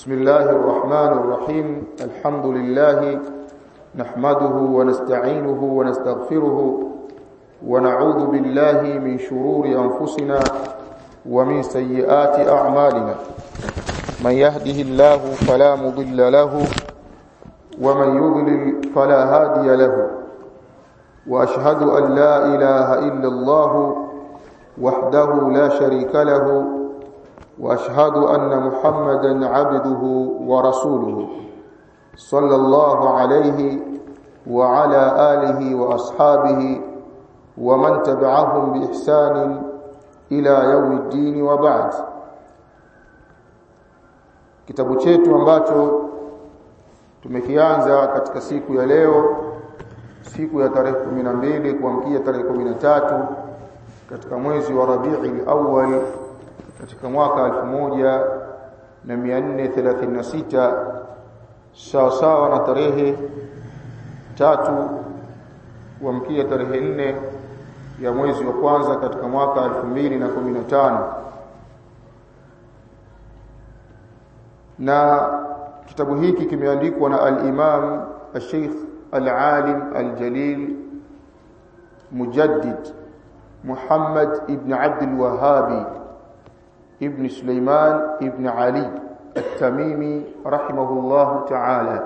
بسم الله الرحمن الرحيم الحمد لله نحمده ونستعينه ونستغفره ونعوذ بالله من شرور أنفسنا ومن سيئات أعمالنا من يهده الله فلا مضل له ومن يضلل فلا هادي له وأشهد أن لا إله إلا الله وحده لا شريك له واشهد ان محمدا عبده ورسوله صلى الله عليه وعلى اله واصحابه ومن تبعهم باحسان الى يوم الدين وبعد kitabu chetu ambacho tumekianza katika siku ya leo siku ya tarehe 12 kuamkia tarehe 13 katika mwezi wa Rabiul Awwal katika mwaka 1436 sawa sawa na tarehe tatu kuamkia tarehe nne ya mwezi wa kwanza katika mwaka 2015 na kitabu hiki kimeandikwa na al-Imam al-Sheikh al-Alim al-Jalil Mujaddid Muhammad ibn Abd al-Wahhabi ابن سليمان ابن علي التميمي رحمه الله تعالى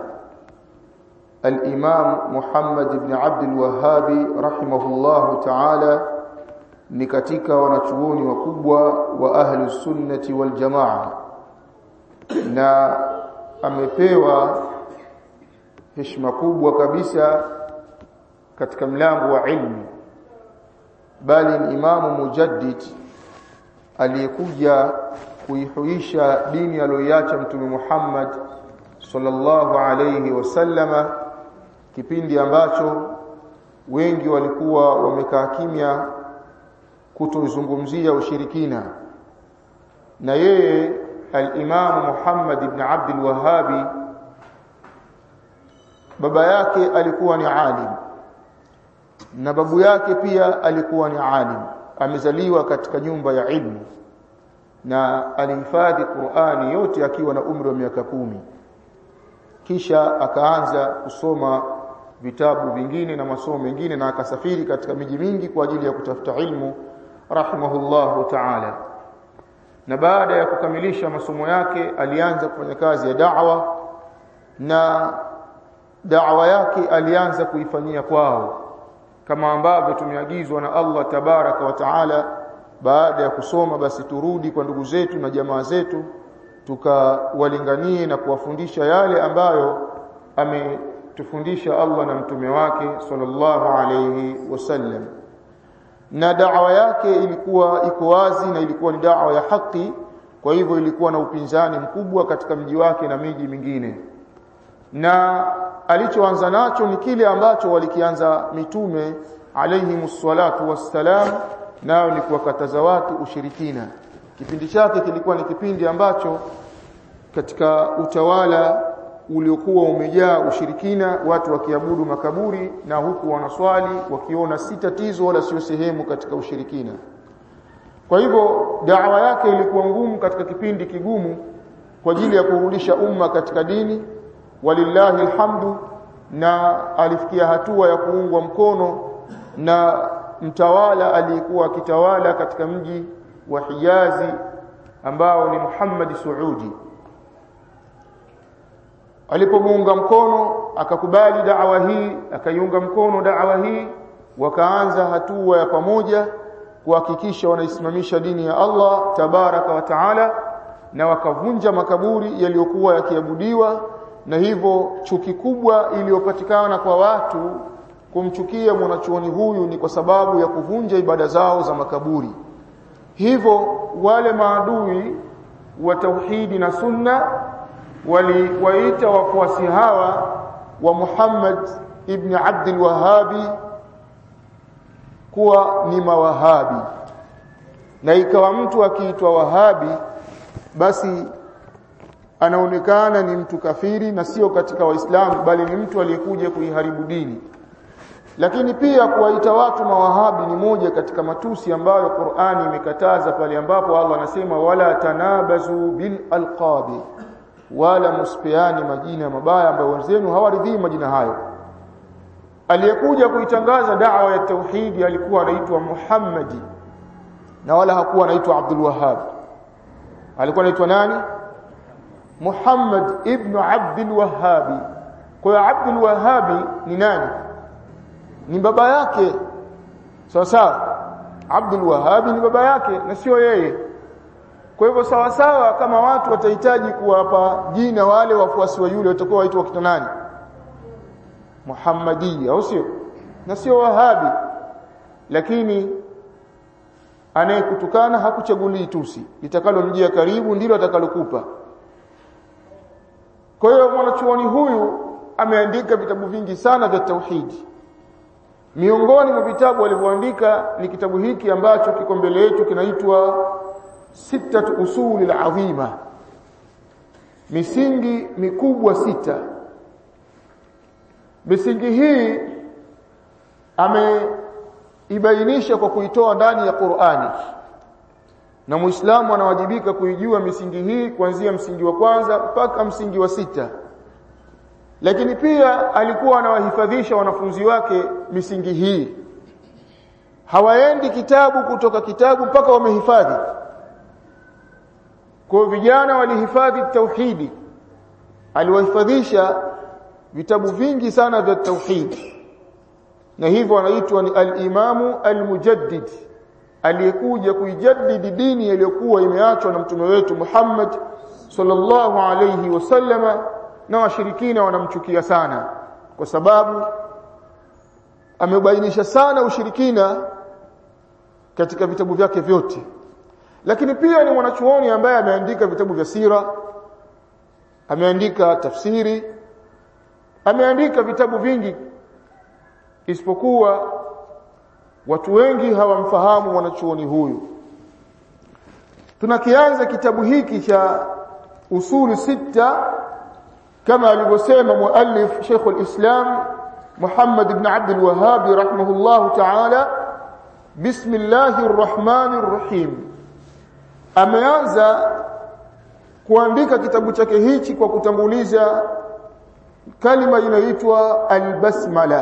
الإمام محمد بن عبد الوهاب رحمه الله تعالى ni katika wanachuoni wakubwa wa ahli sunnati wal jamaa na amepewa heshima kubwa kabisa katika mlango wa ilmu bali ni imamu mujaddid aliyekuja kuihuisha dini aliyoiacha mtume Muhammad sallallahu alayhi wasallama kipindi ambacho wengi walikuwa wamekaa kimya kutozungumzia ushirikina na yeye al-Imam Muhammad ibn Abd al-Wahhabi baba yake alikuwa ni alim na babu yake pia alikuwa ni alim amezaliwa katika nyumba ya ilmu na alihifadhi Qur'ani yote akiwa na umri wa miaka kumi kisha akaanza kusoma vitabu vingine na masomo mengine na akasafiri katika miji mingi kwa ajili ya kutafuta ilmu rahimahullahu ta'ala na baada ya kukamilisha masomo yake alianza kufanya kazi ya da'wa na da'wa yake alianza kuifanyia kwao kama ambavyo tumeagizwa na Allah tabaraka wa taala baada ya kusoma basi turudi kwa ndugu zetu na jamaa zetu tukawalinganie na kuwafundisha yale ambayo ametufundisha Allah na mtume wake sallallahu alayhi wasallam na da'wa yake ilikuwa iko wazi na ilikuwa ni da'wa ya haki kwa hivyo ilikuwa na upinzani mkubwa katika mji wake na miji mingine na alichoanza nacho ni kile ambacho walikianza mitume alayhi salatu wassalam nao ni kuwakataza watu ushirikina kipindi chake kilikuwa ni kipindi ambacho katika utawala uliokuwa umejaa ushirikina watu wakiabudu makaburi na huku wanaswali wakiona si tatizo wala sio sehemu katika ushirikina kwa hivyo dawa yake ilikuwa ngumu katika kipindi kigumu kwa ajili ya kurudisha umma katika dini walillahi alhamdu na alifikia hatua ya kuungwa mkono na mtawala aliyekuwa akitawala katika mji wa Hijazi ambao ni Muhammad Saudi alipomuunga mkono akakubali da'wa hii akaiunga mkono da'wa hii wakaanza hatua ya pamoja kuhakikisha wanaisimamisha dini ya Allah tabaraka wa taala na wakavunja makaburi yaliyokuwa yakiabudiwa na hivyo chuki kubwa iliyopatikana kwa watu kumchukia mwanachuoni huyu ni kwa sababu ya kuvunja ibada zao za makaburi hivyo wale maadui wa tauhidi na sunna waliwaita wafuasi hawa wa Muhammad ibn Abdul Wahhabi kuwa ni mawahabi na ikawa mtu akiitwa wahabi basi anaonekana ni mtu kafiri na sio katika waislamu bali ni mtu aliyekuja kuiharibu dini lakini pia kuwaita watu mawahabi ni moja katika matusi ambayo Qur'ani imekataza pale ambapo Allah anasema wala tanabazu bil alqabi wala msipeani majina mabaya ambayo wenzenu hawaridhii majina hayo aliyekuja kuitangaza da'wa ya tauhidi alikuwa anaitwa Muhammadi na wala hakuwa anaitwa Abdul Wahhab alikuwa anaitwa nani Muhammad ibn Abdul Wahhab kwa hiyo Abdul Wahhab ni nani ni baba yake sawa sawa Abdul Wahhab ni baba yake na sio yeye kwa hivyo sawa sawa kama watu watahitaji kuwapa jina wale wafuasi wa yule watakuwa waitwa wakina nani Muhammadiyya au sio na sio Wahabi lakini anayekutukana hakuchagulii tusi litakalomjia karibu ndilo atakalokupa kwa hiyo mwanachuoni huyu ameandika vitabu vingi sana vya tauhidi miongoni mwa vitabu alivyoandika ni kitabu hiki ambacho kiko mbele yetu kinaitwa sittatu usuli azima misingi mikubwa sita misingi hii ameibainisha kwa kuitoa ndani ya Qur'ani na Muislamu anawajibika kuijua misingi hii kuanzia msingi wa kwanza mpaka msingi wa sita lakini pia alikuwa anawahifadhisha wanafunzi wake misingi hii hawaendi kitabu kutoka kitabu mpaka wamehifadhi kwa vijana walihifadhi tauhidi aliwahifadhisha vitabu vingi sana vya tauhidi na hivyo anaitwa ni al-imamu al-mujaddid aliyekuja kuijaddidi dini iliyokuwa imeachwa na mtume wetu Muhammad sallallahu alayhi wasallama na washirikina wanamchukia sana kwa sababu amebainisha sana ushirikina katika vitabu vyake vyote lakini pia ni mwanachuoni ambaye ameandika vitabu vya sira ameandika tafsiri ameandika vitabu vingi isipokuwa watu wengi hawamfahamu mwanachuoni huyu tunakianza kitabu hiki cha usulu sita kama alivyosema muallif Sheikh al-Islam Muhammad ibn Abd al-Wahhab rahimahullah ta'ala Bismillahir Rahmanir Rahim ameanza kuandika kitabu chake hichi kwa kutanguliza kalima inaitwa al-basmala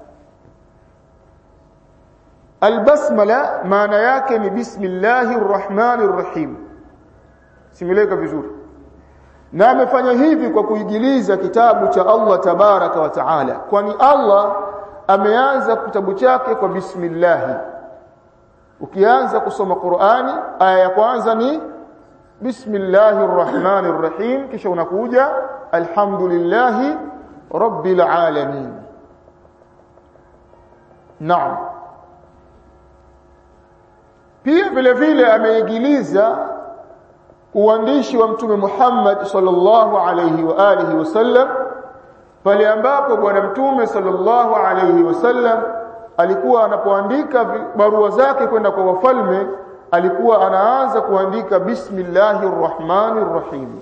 al-basmala maana yake ni bismillahir rahmanir rahim simileka vizuri na amefanya hivi kwa kuigiliza kitabu cha Allah tabaraka wa taala kwani Allah ameanza kitabu chake kwa bismillah ukianza kusoma Qur'ani aya ya kwanza ni bismillahir rahmanir rahim kisha unakuja alhamdulillahi rabbil alamin naam pia vile vile ameigiliza uandishi wa mtume Muhammad sallallahu alayhi wa alihi wasallam pale ambapo bwana mtume sallallahu alayhi wasallam alikuwa anapoandika barua zake kwenda kwa wafalme alikuwa anaanza kuandika bismillahir rahmanir rahim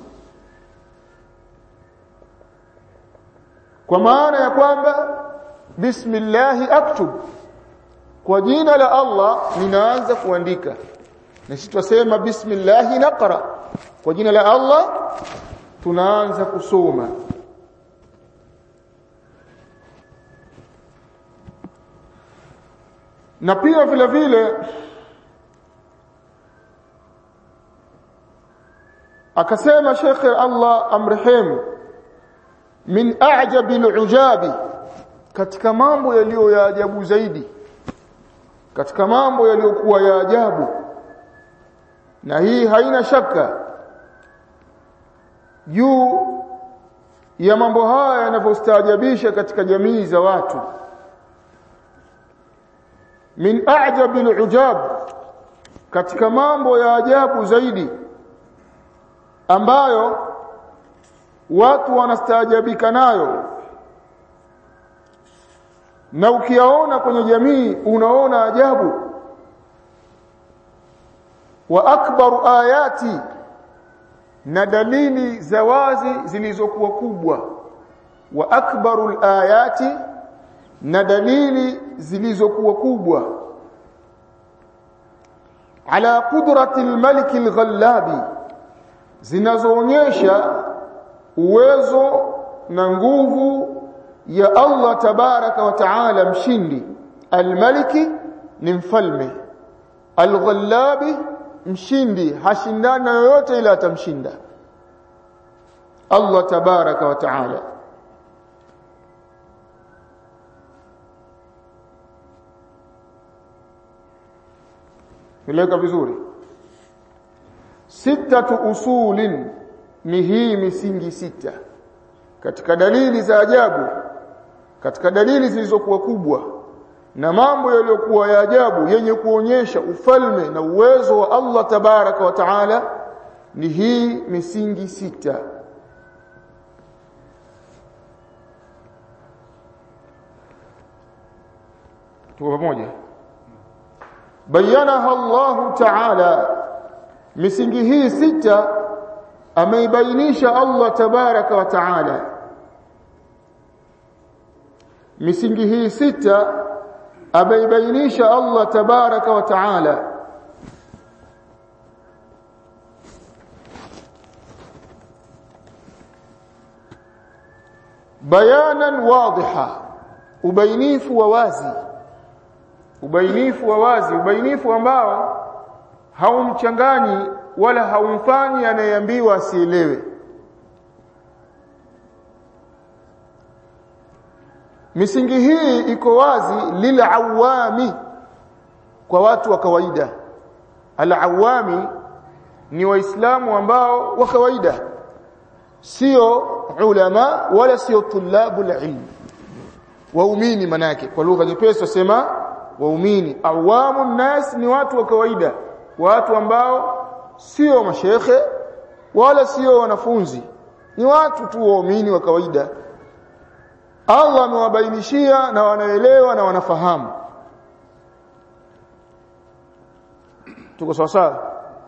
kwa maana ya kwamba bismillah aktub kwa jina la Allah ninaanza kuandika na sisi tusema bismillah naqra kwa jina la Allah tunaanza kusoma na pia vile vile akasema Sheikh Allah amrehemu min a'jabi al'ujabi katika mambo yaliyo ya ajabu zaidi katika mambo yaliyokuwa ya ajabu na hii haina shaka juu ya mambo haya yanavyostaajabisha katika jamii za watu min a'jabi al'ujab katika mambo ya ajabu zaidi ambayo watu wanastaajabika nayo na ukiyaona kwenye jamii unaona ajabu wa akbaru ayati na dalili za wazi zilizokuwa kubwa wa akbaru ayati na dalili zilizokuwa kubwa ala qudrati almalik alghallabi zinazoonyesha uwezo na nguvu ya Allah tabaraka wa taala mshindi almaliki ni mfalme alghallabi mshindi hashindana yoyote ila atamshinda Allah tabaraka wa taala Mileka vizuri sitatu usulin ni hii misingi sita katika dalili za ajabu katika dalili zilizokuwa kubwa na mambo yaliyokuwa ya ajabu yenye kuonyesha ufalme na uwezo wa Allah tabaraka wa taala ni hii misingi sita tuko pamoja bayanaha Allah taala misingi hii sita ameibainisha Allah tabaraka wa taala misingi hii sita ameibainisha Allah tabaraka wa taala bayanan wadhiha ubainifu wa wazi ubainifu wa wazi ubainifu ambao haumchanganyi wala haumfanyi anayeambiwa asielewe misingi hii iko wazi lilawami kwa watu wa kawaida alawami ni waislamu ambao wa kawaida sio ulama wala sio tulabu ilm waumini manake kwa lugha nyepesi wasema waumini awamu nas ni watu wa kawaida watu ambao sio mashekhe wala sio wanafunzi ni watu tu waumini wa kawaida Allah amewabainishia na wanaelewa na wanafahamu tuko sawa sawa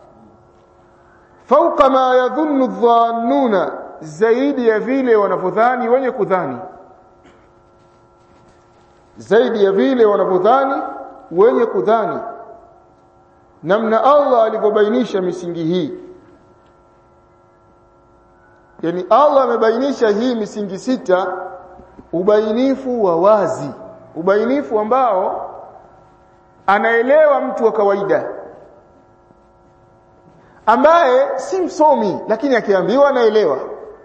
fauka ma yadhunnu dhannuna zaidi ya vile wanavyodhani wenye kudhani zaidi ya vile wanavyodhani wenye kudhani namna Allah alivyobainisha misingi hii yani Allah amebainisha hii misingi sita ubainifu wa wazi ubainifu ambao anaelewa mtu wa kawaida ambaye si msomi lakini akiambiwa anaelewa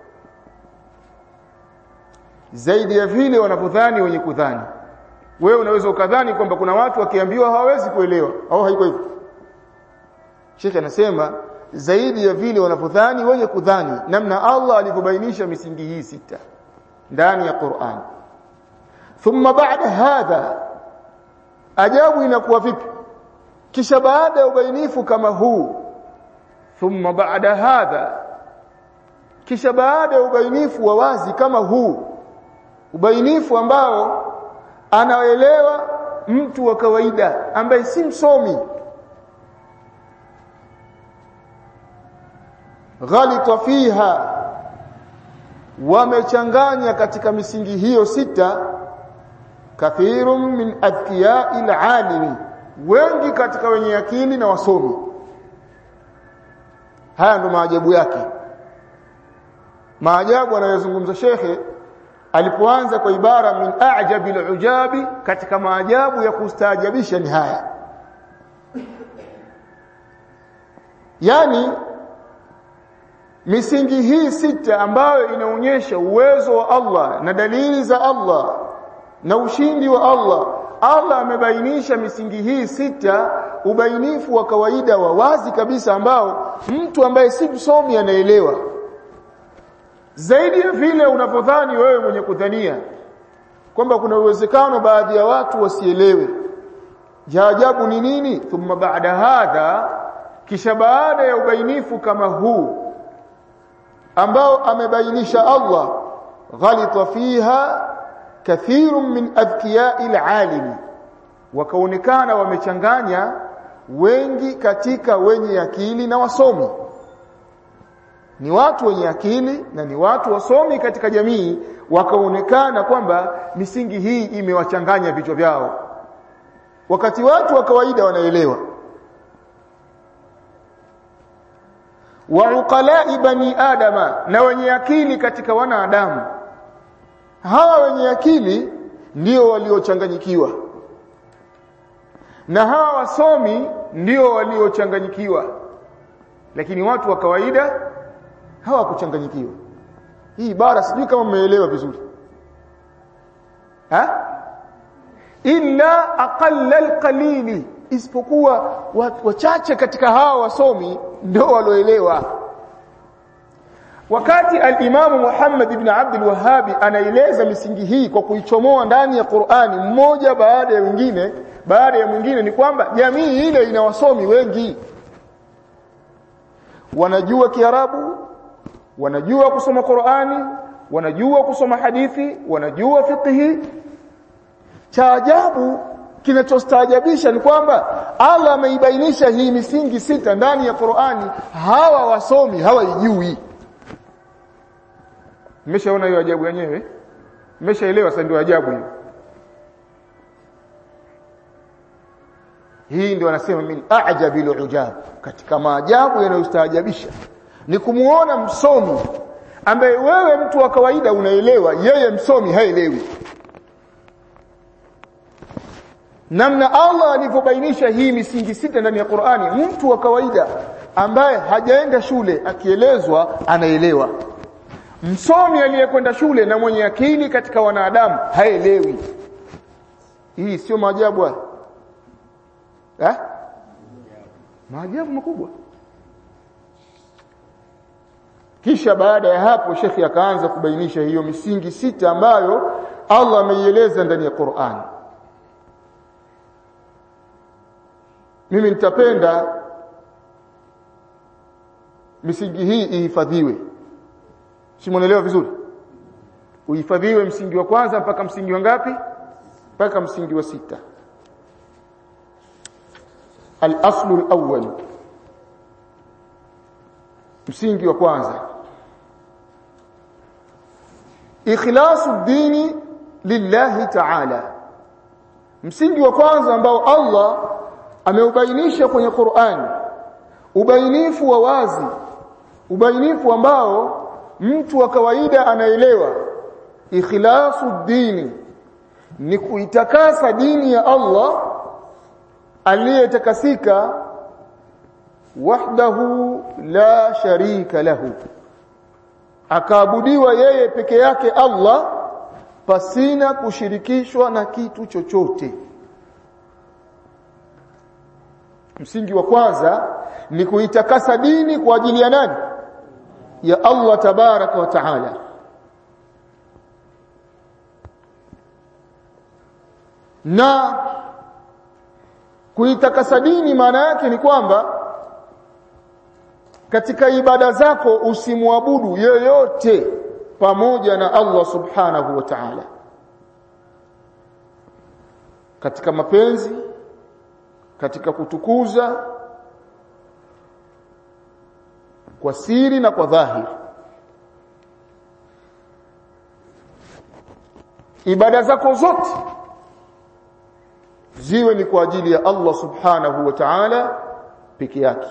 zaidi ya vile wanavyodhani wenye kudhani wewe unaweza ukadhani kwamba kuna watu wakiambiwa hawawezi kuelewa au haiko hivyo Sheikh anasema zaidi ya vile wanavyodhani wenye kudhani namna Allah alivyobainisha misingi hii sita ndani ya Qur'an thumma ba'da hadha ajabu inakuwa vipi kisha baada ya ubainifu kama huu thumma ba'da hadha kisha baada ya ubainifu wa wazi kama huu ubainifu ambao anaelewa mtu wa kawaida ambaye si msomi ghalita fiha wamechanganya katika misingi hiyo sita kathirun min adhkiyai alalimi wengi katika wenye akili na wasomi haya ndo maajabu yake maajabu anayozungumza shekhe alipoanza kwa ibara min ajabi alujabi katika maajabu ya kustaajabisha ni haya yani misingi hii sita ambayo inaonyesha uwezo wa Allah na dalili za Allah na ushindi wa Allah Allah amebainisha misingi hii sita ubainifu wa kawaida wa wazi kabisa ambao mtu ambaye si msomi anaelewa zaidi ya vile unavyodhani wewe mwenye kudhania kwamba kuna uwezekano baadhi ya watu wasielewe jaajabu ni nini thumma baada hadha kisha baada ya ubainifu kama huu ambao amebainisha Allah ghalita fiha kathirun min adhkiyai alalimi wakaonekana wamechanganya wengi katika wenye akili na wasomi ni watu wenye akili na ni watu wasomi katika jamii wakaonekana kwamba misingi hii imewachanganya vichwa vyao wakati watu wa kawaida wanaelewa wa uqala'i bani adama na wenye akili katika wanadamu hawa wenye akili ndio waliochanganyikiwa na hawa wasomi ndio waliochanganyikiwa lakini watu wa kawaida hawakuchanganyikiwa hii ibara sijui kama mmeelewa vizuri ha illa aqalla alqalili isipokuwa wachache katika hawa wasomi ndio walioelewa wakati al-Imam Muhammad ibn Abdul Wahhab anaeleza misingi hii kwa kuichomoa ndani ya Qur'ani mmoja baada ya mwingine baada ya mwingine ni kwamba jamii ile ina wasomi wengi wanajua Kiarabu wanajua kusoma Qur'ani wanajua kusoma hadithi wanajua fiqhi cha ajabu kinachostaajabisha ni kwamba Allah ameibainisha hii misingi sita ndani ya Qur'ani hawa wasomi hawaijui mmeshaona hiyo ajabu yenyewe mmeshaelewa sasa ndio ajabu hiyo hii ndio wanasema min a'jabil ujab katika maajabu yanayostaajabisha ni kumuona msomi ambaye wewe mtu wa kawaida unaelewa yeye msomi haelewi namna Allah alivyobainisha hii misingi sita ndani ya Qur'ani mtu wa kawaida ambaye hajaenda shule akielezwa anaelewa msomi aliyekwenda shule na mwenye akili katika wanadamu haelewi hii sio maajabu haya eh maajabu makubwa kisha baada ya hapo shekhi akaanza kubainisha hiyo misingi sita ambayo Allah ameieleza ndani ya Qur'an mimi nitapenda misingi hii ihifadhiwe simuelewa vizuri uhifadhiwe msingi wa kwanza mpaka msingi wa ngapi mpaka msingi wa sita al-aslu al-awwal msingi wa kwanza ikhlasu dini lillahi ta'ala msingi wa kwanza ambao Allah ameubainisha kwenye Qur'an ubainifu wa wazi ubainifu ambao mtu wa kawaida anaelewa ikhlasu dini ni kuitakasa dini ya Allah aliyetakasika wahdahu la sharika lahu akaabudiwa yeye peke yake Allah pasina kushirikishwa na kitu chochote msingi wa kwanza ni kuitakasa dini kwa ajili ya nani ya Allah tabaraka wa taala na kuitakasa dini maana yake ni kwamba katika ibada zako usimwabudu yoyote pamoja na Allah subhanahu wa ta'ala katika mapenzi katika kutukuza kwa siri na kwa dhahiri ibada zako zote ziwe ni kwa ajili ya Allah subhanahu wa ta'ala peke yake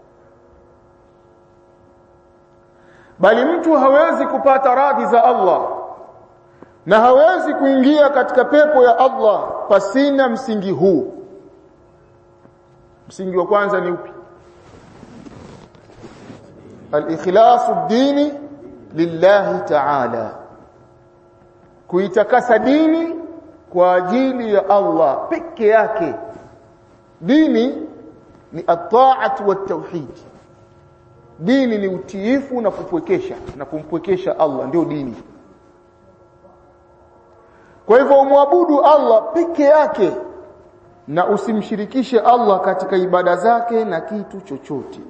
bali mtu hawezi kupata radhi za Allah na hawezi kuingia katika pepo ya Allah pasina msingi huu msingi wa kwanza ni upi al-ikhlasu dini lillahi ta'ala kuitakasa dini kwa ajili ya Allah peke yake dini ni at-ta'at wa tauhid dini ni utiifu na kupwekesha na kumpwekesha Allah ndio dini kwa hivyo umwabudu Allah peke yake na usimshirikishe Allah katika ibada zake na kitu chochote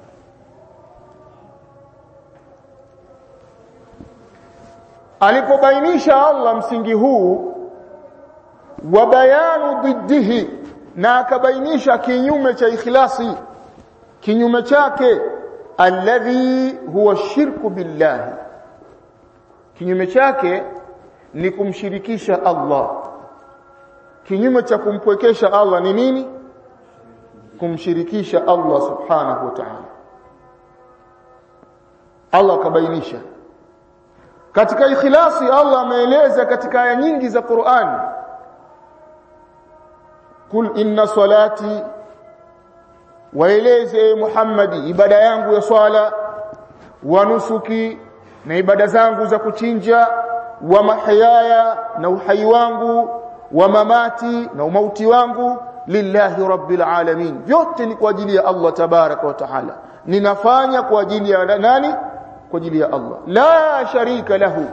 alipobainisha Allah msingi huu wa bayanu diddihi na akabainisha kinyume cha ikhlasi kinyume chake alladhi huwa shirku billahi kinyume chake ni kumshirikisha Allah kinyume cha kumpwekesha Allah ni nini kumshirikisha Allah subhanahu wa ta'ala Allah akabainisha katika ikhlasi Allah ameeleza katika aya nyingi za Qur'an kul inna salati waeleze Muhammadi ibada yangu ya swala wa nusuki na ibada zangu za kuchinja wa mahyaya na uhai wangu wa mamati na umauti wangu lillahi rabbil alamin vyote ni kwa ajili ya Allah tabaraka wa taala ninafanya kwa ajili ya nani kwa ajili ya Allah la sharika lahu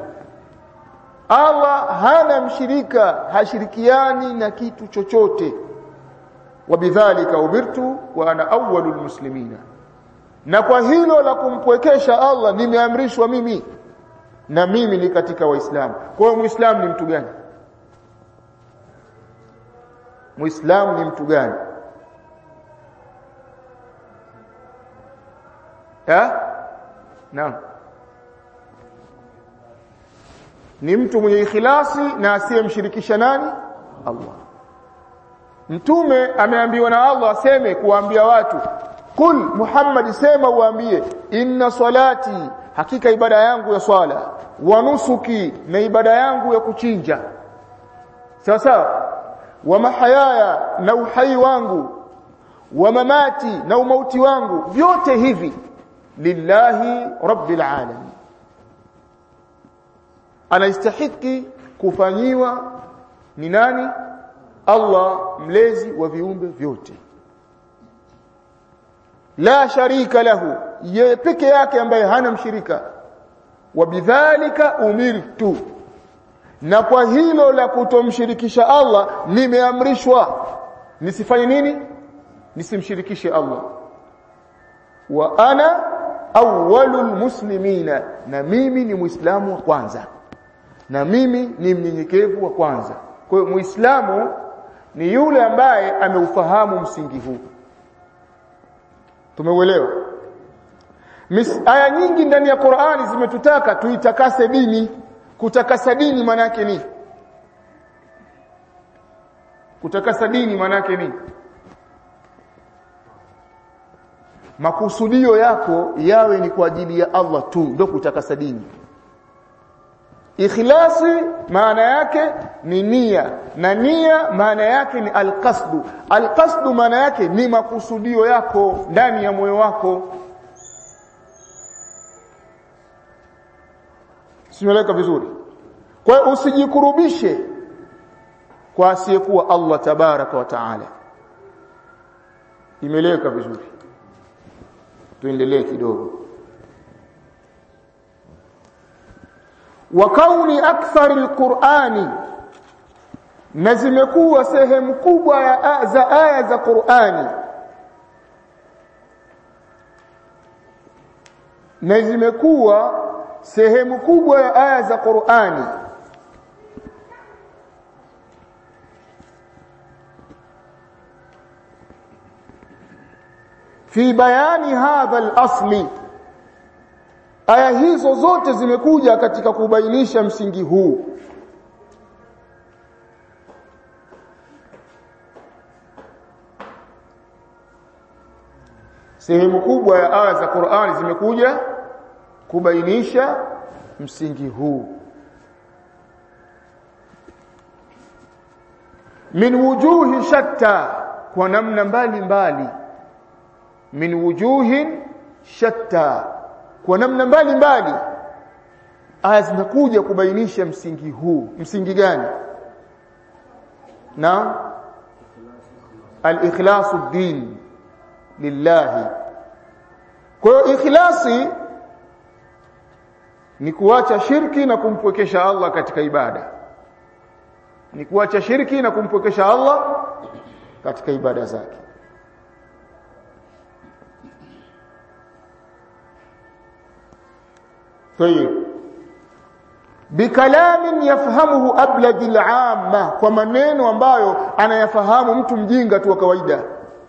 Allah hana mshirika hashirikiani na kitu chochote wabidhalika umirtu wa ana awwalul muslimina na kwa hilo la kumpwekesha Allah nimeamrishwa mimi na mimi ni katika waislamu kwa hiyo muislamu ni mtu gani muislamu ni mtu gani ha naam ni mtu mwenye ikhlasi na asiyemshirikisha nani Allah mtume ameambiwa na Allah aseme kuwaambia watu kul Muhammad sema uambie inna salati hakika ibada yangu ya swala wa nusuki na ibada yangu ya kuchinja sawa sawa wa mahayaya na uhai wangu wa mamati na umauti wangu vyote hivi lillahi rabbil alamin anastahiki kufanyiwa ni nani Allah mlezi wa viumbe vyote la sharika lahu yeye peke yake ambaye hana mshirika wa bidhalika umirtu na kwa hilo la kutomshirikisha Allah nimeamrishwa nisifanye nini nisimshirikishe Allah wa ana awwalul muslimina na mimi ni muislamu wa kwanza na mimi ni mnyenyekevu wa kwanza kwa hiyo muislamu ni yule ambaye ameufahamu msingi huu tumeuelewa aya nyingi ndani ya Qur'ani zimetutaka tuitakase dini kutakasa dini maana yake nini kutakasa dini maana yake nini makusudio yako yawe ni kwa ajili ya Allah tu ndio kutakasa dini ikhlasi maana yake ni nia na nia maana yake ni alqasdu alqasdu maana yake ni makusudio yako ndani ya moyo wako simeleka vizuri kwa hiyo usijikurubishe kwa asiyekuwa Allah tabaraka wa taala imeleka vizuri tuendelee kidogo wa kauni akthar alqur'ani na zimekuwa sehemu kubwa ya za aya za Qur'ani na zimekuwa sehemu kubwa ya aya za Qur'ani fi bayani hadha al-asli aya hizo zote zimekuja katika kubainisha msingi huu sehemu kubwa ya aya za Qur'ani zimekuja kubainisha msingi huu min wujuhi shatta kwa namna mbali mbali min wujuhin shatta kwa namna mbali mbali aya zinakuja kubainisha msingi huu msingi gani na al-ikhlasu din lillahi kwa hiyo ikhlasi ni kuacha shirki na kumpwekesha Allah katika ibada ni kuacha shirki na kumpwekesha Allah katika ibada zake طيب bikalamin yafhamuhu abladil amma kwa maneno ambayo anayafahamu mtu mjinga tu wa kawaida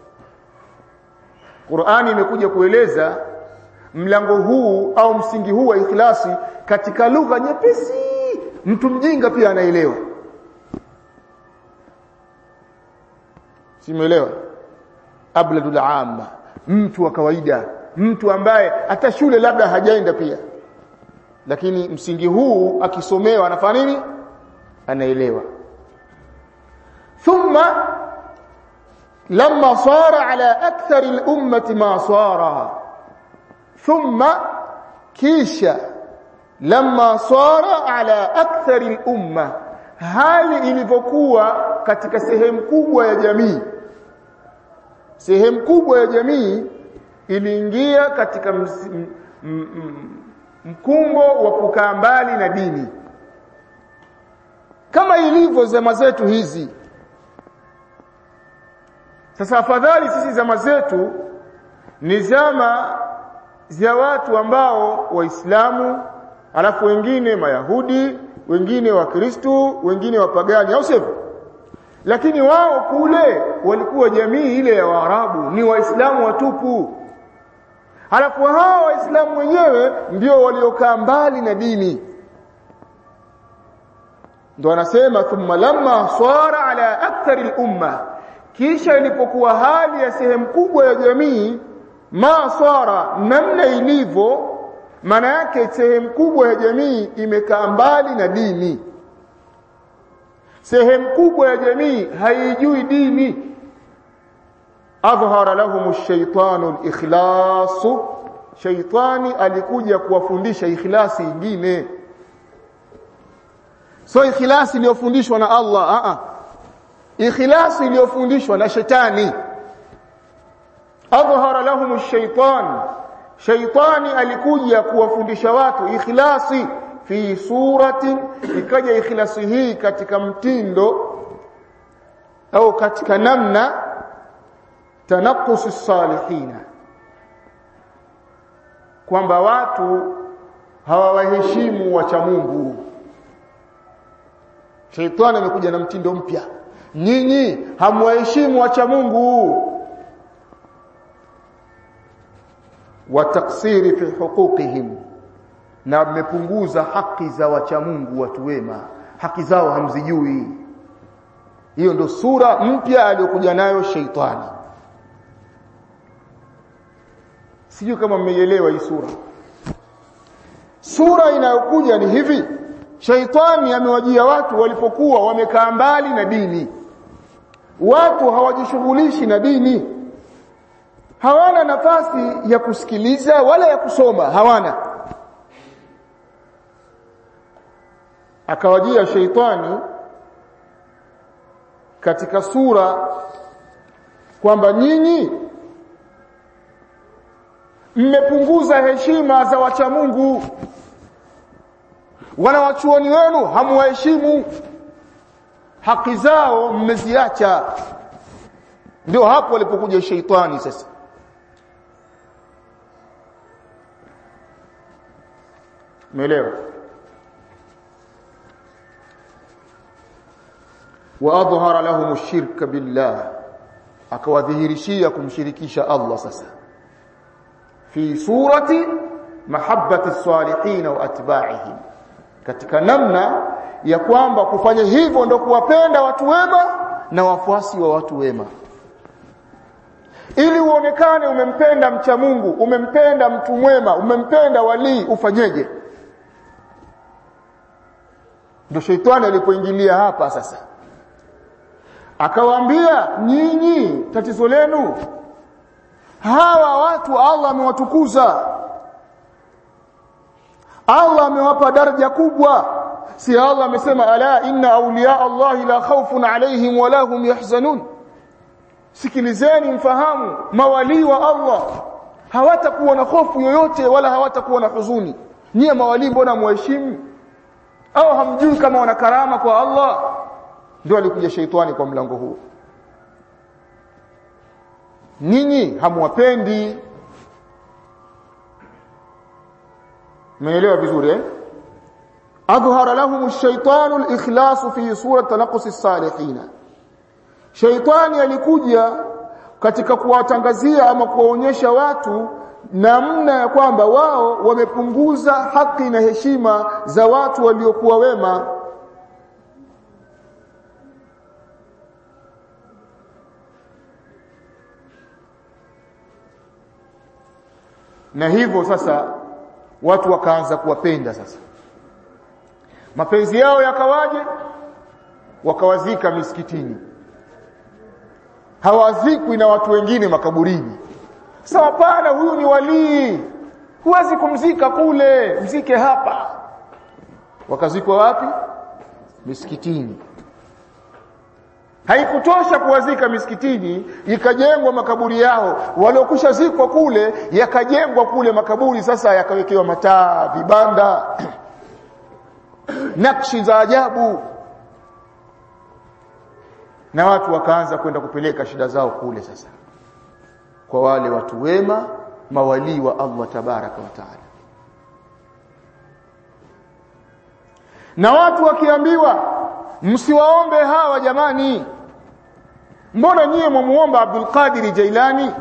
Qur'ani imekuja kueleza mlango huu au msingi huu wa ikhlasi katika lugha nyepesi mtu mjinga pia anaelewa simuelewa abladul amma mtu wa kawaida mtu ambaye hata shule labda hajaenda pia lakini msingi huu akisomewa anafanya nini anaelewa thumma lamma sara ala akthar al-ummati ma sara thumma kisha lamma sara ala akthar al-umma hali ilivyokuwa katika sehemu kubwa ya jamii sehemu kubwa ya jamii iliingia katika mkumbo wa kukaa mbali na dini kama ilivyo zama zetu hizi sasa afadhali sisi zama zetu ni zama za watu ambao waislamu alafu wengine mayahudi wengine wa kristu wengine wapagani au sivyo lakini wao kule walikuwa jamii ile ya waarabu ni waislamu watupu halafu hao waislamu wenyewe ndio waliokaa mbali na dini ndo anasema thumma lamma swara ala akthari al-umma kisha ilipokuwa hali ya sehemu kubwa ya jamii ma swara namna ilivyo maana yake sehemu kubwa ya jamii imekaa mbali na dini sehemu kubwa ya jamii haijui dini adhhara lahum ash-shaytanu al-ikhlas shaytani alikuja kuwafundisha ikhlasi ingine so ikhlasi iliyofundishwa na Allah a a ikhlasi iliyofundishwa na shetani adhhara lahum ash-shaytan shaytani alikuja kuwafundisha watu ikhlasi fi surati ikaja ikhlasi hii katika mtindo au katika namna tanaqus salihina kwamba watu hawawaheshimu wacha Mungu Sheitani amekuja na mtindo mpya nyinyi hamwaheshimu wacha Mungu wa taksiri fi huquqihim na mmepunguza haki za wacha Mungu watu wema haki zao hamzijui hiyo ndo sura mpya aliyokuja nayo sheitani sijui kama mmeielewa hii sura sura inayokuja ni hivi shaitani amewajia watu walipokuwa wamekaa mbali na dini watu hawajishughulishi na dini hawana nafasi ya kusikiliza wala ya kusoma hawana akawajia sheitani katika sura kwamba nyinyi mmepunguza heshima za wacha Mungu wanawachuoni wenu hamwaheshimu haki zao mmeziacha ndio hapo alipokuja sheitani sasa umeelewa واظهر لهم الشرك بالله akawadhihirishia kumshirikisha Allah sasa fi surati mahabbati salihin wa atba'ihim katika namna ya kwamba kufanya hivyo ndo kuwapenda watu wema na wafuasi wa watu wema ili uonekane umempenda mcha Mungu umempenda mtu mwema umempenda walii ufanyeje ndio sheitani alipoingilia hapa sasa akawaambia nyinyi tatizo lenu hawa watu Allah amewatukuza Allah amewapa daraja kubwa si Allah amesema ala inna awliya Allah la khawfun alayhim wala hum yahzanun sikilizeni mfahamu mawali wa Allah hawatakuwa na hofu yoyote wala hawatakuwa na huzuni nyie mawali mbona muheshimu au hamjui kama wana karama kwa Allah ndio alikuja sheitani kwa mlango huu ninyi hamwapendi Umeelewa vizuri eh adhhara lahum ash-shaytanu al-ikhlas fi surati tanaqus as-salihin Shaytani alikuja katika kuwatangazia ama kuwaonyesha watu namna ya kwamba wao wamepunguza haki na heshima za watu waliokuwa wema na hivyo sasa watu wakaanza kuwapenda sasa mapenzi yao yakawaje wakawazika misikitini hawazikwi na watu wengine makaburini sasa hapana huyu ni walii huwezi kumzika kule mzike hapa wakazikwa wapi misikitini haikutosha kuwazika misikitini ikajengwa makaburi yao waliokusha zikwa kule yakajengwa kule makaburi sasa yakawekewa mataa vibanda nakshi za ajabu na watu wakaanza kwenda kupeleka shida zao kule sasa kwa wale watu wema mawalii wa Allah tabaraka wa taala na watu wakiambiwa msiwaombe hawa jamani mbona nyie mwamuomba Abdul Qadir Jailani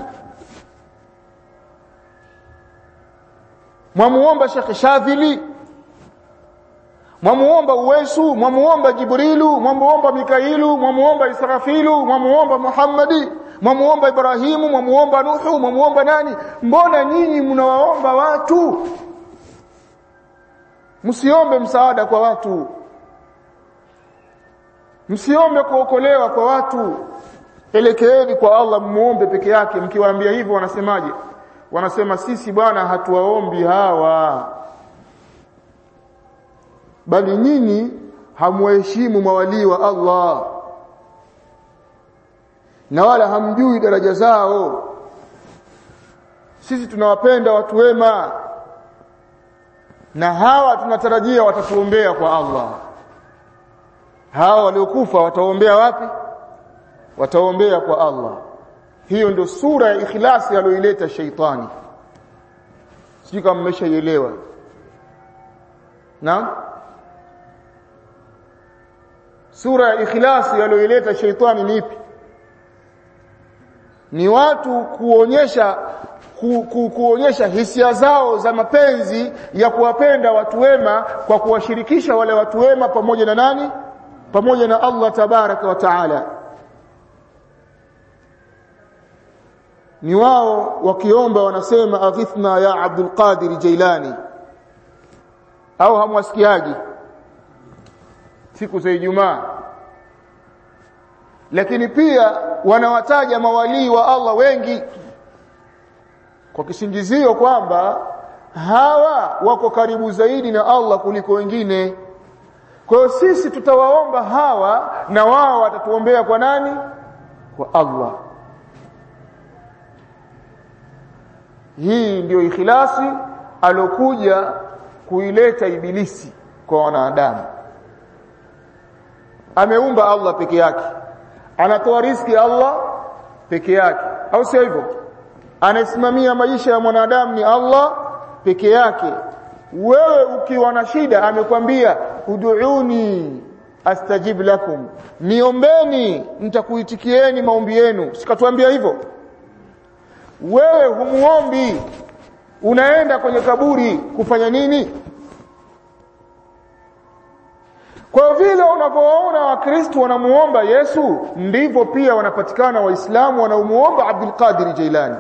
mwamuomba Sheikh Shadhili mwamuomba Uwesu mwamuomba Jibrilu mwamuomba Mikailu mwamuomba Israfilu mwamuomba Muhammadi mwamuomba Ibrahimu mwamuomba Nuhu mwamuomba nani mbona nyinyi mnawaomba watu msiombe msaada kwa watu msiombe kuokolewa kwa watu elekeeni kwa Allah muombe peke yake mkiwaambia hivyo wanasemaje wanasema sisi bwana hatuwaombi hawa bali nyinyi hamwaheshimu mawalii wa Allah na wala hamjui daraja zao sisi tunawapenda watu wema na hawa tunatarajia watatuombea kwa Allah hawa waliokufa wataombea wapi wataombea kwa Allah hiyo ndio sura ya ikhlasi aliyoileta shaitani sijui kama mmeshaielewa naam sura ya ikhlasi aliyoileta shaitani ni ipi ni watu kuonyesha ku, ku, kuonyesha hisia zao za mapenzi ya kuwapenda watu wema kwa kuwashirikisha wale watu wema pamoja na nani pamoja na Allah tabaraka wa taala ni wao wakiomba wanasema aghithna ya Abdul Qadir Jailani au hamwasikiaji siku za Ijumaa lakini pia wanawataja mawalii wa Allah wengi kwa kisingizio kwamba hawa wako karibu zaidi na Allah kuliko wengine kwa hiyo sisi tutawaomba hawa na wao watatuombea kwa nani kwa Allah hii ndiyo ikhilasi alokuja kuileta ibilisi kwa wanadamu ameumba Allah peke yake anatoa riski Allah peke yake au sio hivyo anasimamia maisha ya mwanadamu ni Allah peke yake wewe ukiwa na shida amekwambia ud'uni astajib lakum niombeni nitakuitikieni maombi yenu sikatuambia hivyo wewe humuombi unaenda kwenye kaburi kufanya nini kwa vile unavyoona wakristo wanamuomba Yesu ndivyo pia wanapatikana waislamu wanaomuomba Abdul Qadir Jailani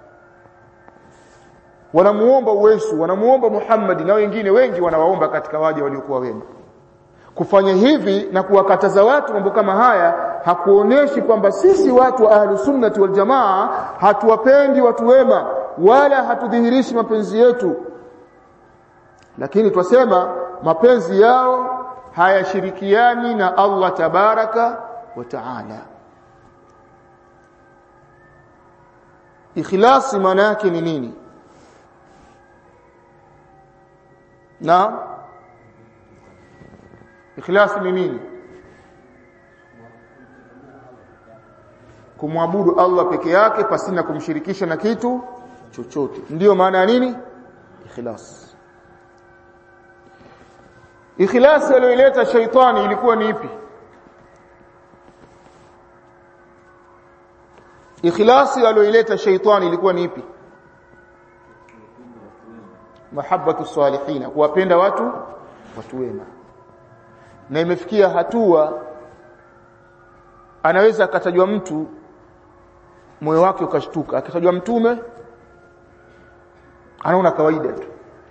wanamuomba Uwesu wanamuomba Muhammad na wengine wengi wanawaomba katika waja waliokuwa wema kufanya hivi na kuwakataza watu mambo kama haya hakuoneshi kwamba sisi watu wa ahlus sunnati wal jamaa hatuwapendi watu wema wala hatudhihirishi mapenzi yetu lakini twasema mapenzi yao hayashirikiani na Allah tabaraka wa taala ikhlasi maana yake ni nini na ikhlasi ni nini kumwabudu Allah peke yake pasina kumshirikisha na kitu chochote ndiyo maana ya nini ikhlas ikhlas aliyoileta shaitani ilikuwa ni ipi ikhlasi aliyoileta shaitani ilikuwa ni ipi mahabbatu salihina kuwapenda watu watu wema na imefikia hatua anaweza akatajwa mtu moyo wake ukashtuka akitajwa mtume anaona kawaida tu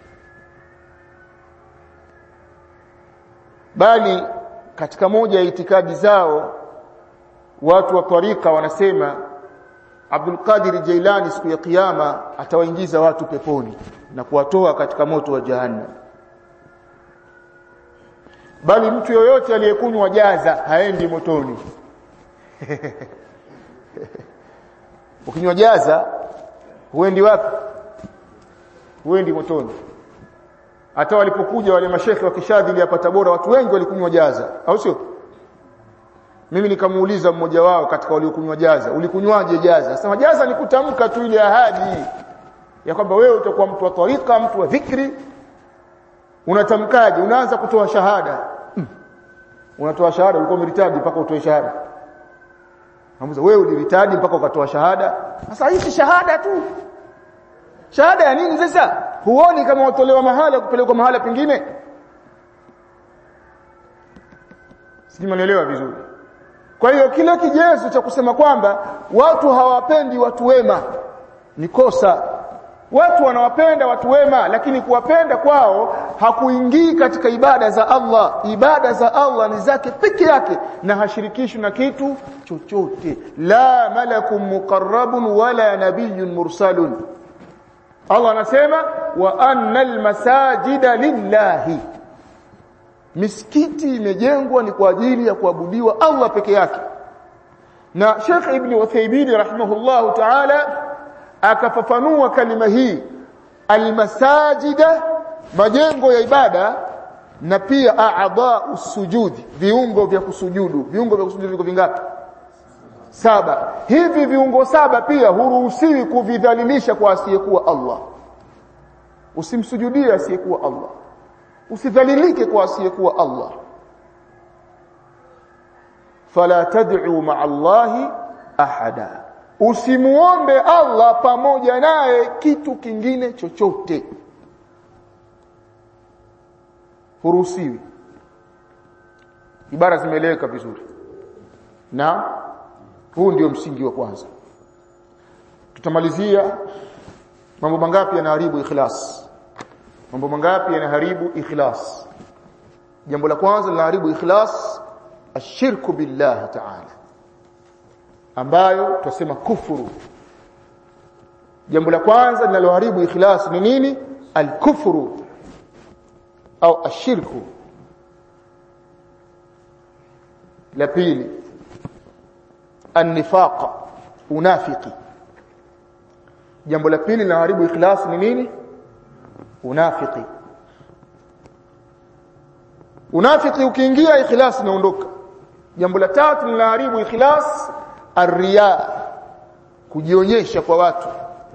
bali katika moja ya itikadi zao watu wa tarika wanasema Abdul Qadir Jailani siku ya kiyama atawaingiza watu peponi na kuwatoa katika moto wa jahannam bali mtu yoyote aliyekunywa jaza haendi motoni ukinywa jaza huendi wapi huendi motoni hata walipokuja wale mashekhe wa kishadhili hapa Tabora watu wengi walikunywa jaza au sio mimi nikamuuliza mmoja wao katika waliokunywa jaza ulikunywaje jaza sema jaza ni kutamka tu ile ahadi ya kwamba wewe utakuwa mtu wa tarika mtu wa dhikri unatamkaje unaanza kutoa shahada hmm. unatoa shahada ulikuwa umeritadi mpaka utoe shahada Namuza wewe uliritadi mpaka ukatoa shahada sasa hii shahada tu shahada ya nini sasa huoni kama watolewa mahala kupelekwa mahala pengine sijui mnaelewa vizuri kwa hiyo kile kigezo cha kusema kwamba watu hawapendi watu wema ni kosa watu wanawapenda watu wema lakini kuwapenda kwao hakuingii katika ibada za Allah ibada za Allah ni zake peke yake na hashirikishwi na kitu chochote la malakun muqarrabun wala nabiyyun mursalun Allah anasema wa annal masajida lillahi misikiti imejengwa ni kwa ajili ya kuabudiwa Allah peke yake na Sheikh Ibn Uthaymeen rahimahullahu ta'ala akafafanua kalima hii almasajida majengo ya ibada na pia a'dha usujudi viungo vya kusujudu viungo vya kusujudu viko vingapi saba hivi viungo saba pia huruhusiwi kuvidhalilisha kwa asiyekuwa Allah usimsujudie asiyekuwa Allah usidhalilike kwa asiyekuwa Allah fala tad'u ma'a Allahi ahada usimuombe Allah pamoja naye kitu kingine chochote huruhusiwi ibara zimeeleweka vizuri na huu ndio msingi wa kwanza tutamalizia mambo mangapi yanaharibu ikhlas mambo mangapi yanaharibu ikhlas jambo la kwanza linaharibu ikhlas ashirku billahi ta'ala ambayo tutasema kufuru jambo la kwanza linaloharibu ikhlas ni nini alkufru au ashirku la pili annifaq unafiki jambo la pili linaharibu ikhlas ni nini unafiki unafiki ukiingia ikhlas inaondoka jambo la tatu linaharibu ikhlas arriya kujionyesha kwa watu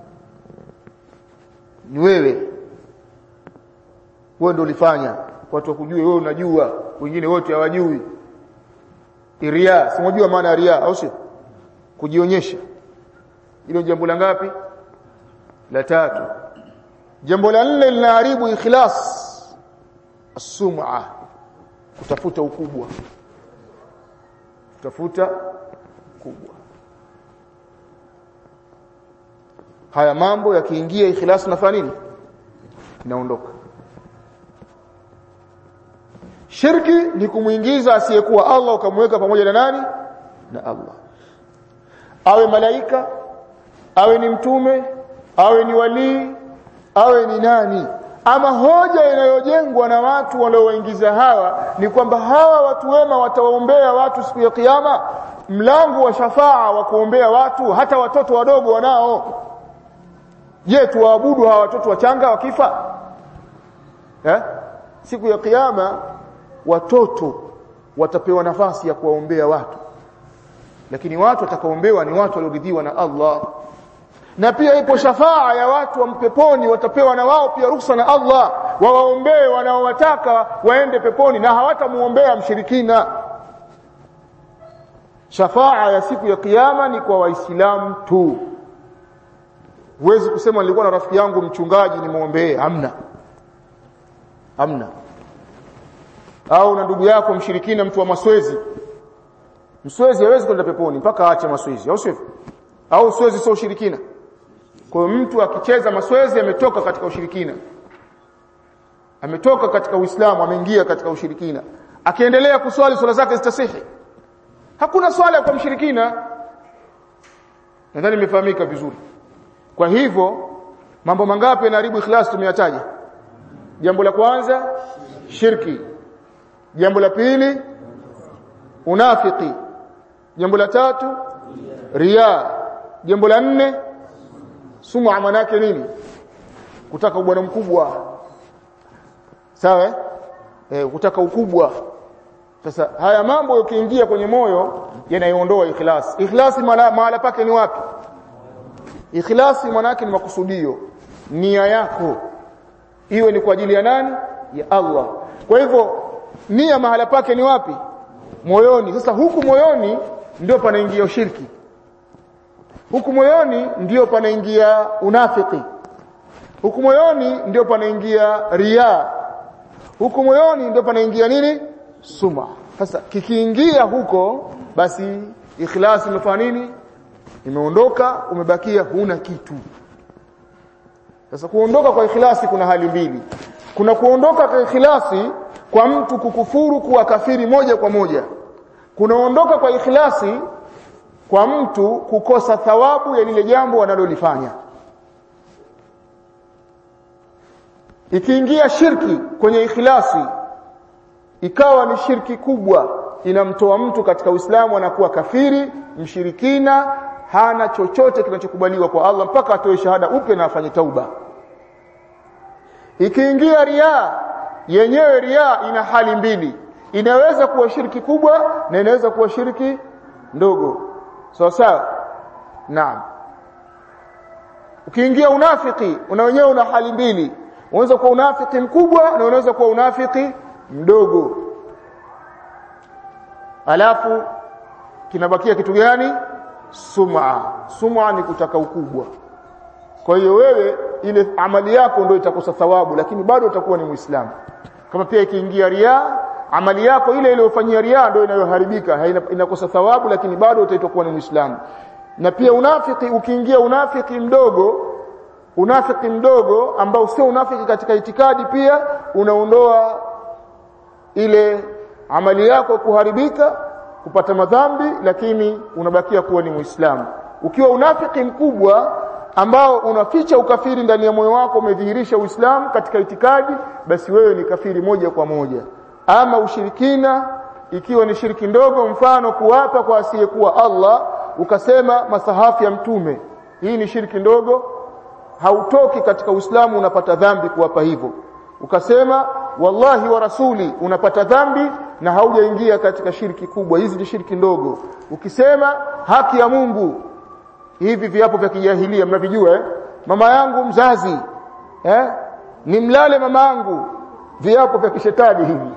ni wewe wewe ndio ulifanya watu wakujue wewe unajua wengine wote hawajui riya simojua maana ya riya au sio kujionyesha hilo jambo la ngapi la tatu jambo la nne linaharibu ikhlas as-sum'a kutafuta ukubwa kutafuta kubwa haya mambo yakiingia ikhlas nafanya nini inaondoka shirki ni kumuingiza asiyekuwa Allah ukamweka pamoja na nani na Allah awe malaika awe ni mtume awe ni walii awe ni nani ama hoja inayojengwa na watu waliowaingiza hawa ni kwamba hawa watu wema watawaombea watu siku ya kiyama mlango wa shafaa wa kuombea watu hata watoto wadogo wanao je tuwaabudu hawa watoto wachanga wakifa eh? siku ya kiyama watoto watapewa nafasi ya kuwaombea watu lakini watu watakaoombewa ni watu walioridhiwa na Allah na pia ipo shafaa ya watu wa mpeponi watapewa na wao pia ruhusa na Allah wawaombee wanaowataka waende peponi na hawatamuombea mshirikina shafaa ya siku ya kiyama ni kwa waislamu tu huwezi kusema nilikuwa na rafiki yangu mchungaji nimwombee hamna hamna au na ndugu yako mshirikina mtu wa maswezi mswezi hawezi kwenda peponi mpaka aache maswezi au sio au swezi sio ushirikina kwa hiyo mtu akicheza maswezi ametoka katika ushirikina ametoka katika Uislamu ameingia katika ushirikina akiendelea kuswali swala zake zitasihi hakuna swala kwa mshirikina nadhani imefahamika vizuri kwa hivyo mambo mangapi yanaharibu ikhlas tumeyataja jambo la kwanza shirki jambo la pili unafiki jambo la tatu riya jambo la nne sum'a manake nini kutaka ubwana mkubwa sawa eh kutaka ukubwa sasa haya mambo yakiingia kwenye moyo yanaiondoa ikhlas ikhlas mahala pake ni wapi ikhlasi manake ni makusudio nia yako iwe ni kwa ajili ya nani ya Allah kwa hivyo nia mahala pake ni wapi moyoni sasa huku moyoni ndio panaingia shirki huku moyoni ndio panaingia unafiki huku moyoni ndio panaingia ria huku moyoni ndio panaingia nini suma sasa kikiingia huko basi ikhlasi imefanya nini imeondoka umebakia huna kitu sasa kuondoka kwa ikhlasi kuna hali mbili kuna kuondoka kwa ikhlasi kwa mtu kukufuru kuwa kafiri moja kwa moja kunaondoka kwa ikhlasi kwa mtu kukosa thawabu ya lile jambo analolifanya ikiingia shirki kwenye ikhlasi ikawa ni shirki kubwa inamtoa mtu katika Uislamu anakuwa kafiri mshirikina hana chochote kinachokubaliwa kwa Allah mpaka atoe shahada upe na afanye tauba ikiingia ria yenyewe ria ina hali mbili inaweza kuwa shirki kubwa na inaweza kuwa shirki ndogo sawa sawa naam ukiingia unafiki una wenyewe una hali mbili unaweza kuwa unafiki mkubwa na unaweza kuwa unafiki mdogo alafu kinabakia kitu gani sum'a sum'a ni kutaka ukubwa kwa hiyo wewe ile amali yako ndio itakosa thawabu lakini bado utakuwa ni muislamu kama pia ikiingia ria amali yako ile iliyofanyia ria ndio inayoharibika inakosa thawabu lakini bado utaitokuwa ni muislamu na pia unafiki ukiingia unafiki mdogo unafiki mdogo ambao sio unafiki katika itikadi pia unaondoa ile amali yako kuharibika kupata madhambi lakini unabakia kuwa ni muislamu ukiwa unafiki mkubwa ambao unaficha ukafiri ndani ya moyo wako umedhihirisha uislamu katika itikadi basi wewe ni kafiri moja kwa moja ama ushirikina ikiwa ni shiriki ndogo mfano kuwapa kwa asiyekuwa Allah ukasema masahafu ya mtume hii ni shiriki ndogo hautoki katika uislamu unapata dhambi kuwapa hivyo ukasema wallahi wa rasuli unapata dhambi na haujaingia katika shirki kubwa hizi ni shirki ndogo ukisema haki ya Mungu hivi viapo vya kijahilia mnavijua eh? mama yangu mzazi eh? nimlale mama yangu viapo vya kishetani hivi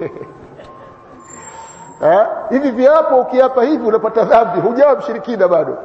eh? hivi viapo ukiapa hivi unapata dhambi hujawa mshirikina bado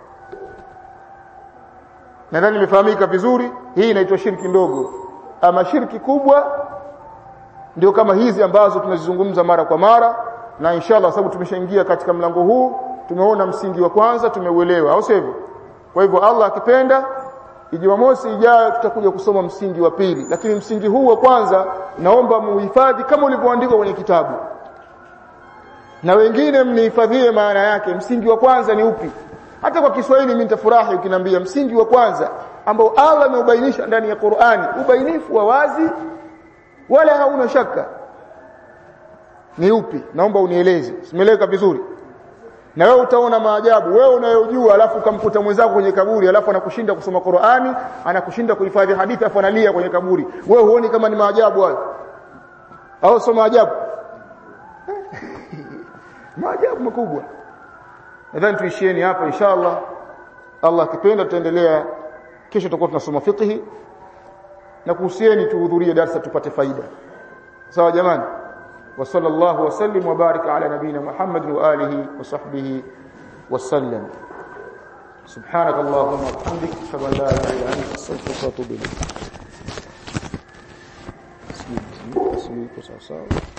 nadhani imefahamika vizuri hii inaitwa shirki ndogo ama shirki kubwa ndio kama hizi ambazo tunazizungumza mara kwa mara na inshallah sababu tumeshaingia katika mlango huu tumeona msingi wa kwanza tumeuelewa au sivyo kwa hivyo Allah akipenda Jumamosi ijayo tutakuja kusoma msingi wa pili lakini msingi huu wa kwanza naomba muhifadhi kama ulivyoandikwa kwenye kitabu na wengine mnihifadhie maana yake msingi wa kwanza ni upi hata kwa Kiswahili mimi nitafurahi ukiniambia msingi wa kwanza ambao Allah ameubainisha ndani ya Qur'ani ubainifu wa wazi wala hauna shaka ni upi naomba unieleze simeleka vizuri na wewe utaona maajabu wewe unayojua alafu ukamkuta mwenzako kwenye kaburi alafu anakushinda kusoma Qur'ani anakushinda kuhifadhi hadithi afu analia kwenye kaburi wewe huoni kama ni maajabu hayo au sio maajabu maajabu makubwa nadhani tuishieni hapa inshallah Allah akipenda tutaendelea kesho tutakuwa tunasoma fiqhi na kuhusieni tuhudhurie darasa tupate faida sawa jamani wa sallallahu wasallim wa baraka ala nabina Muhammad wa alihi wa sahbihi wasallam سبحانك اللهم وبحمدك اشهد ان لا اله الا انت استغفرك واتوب اليك بسم الله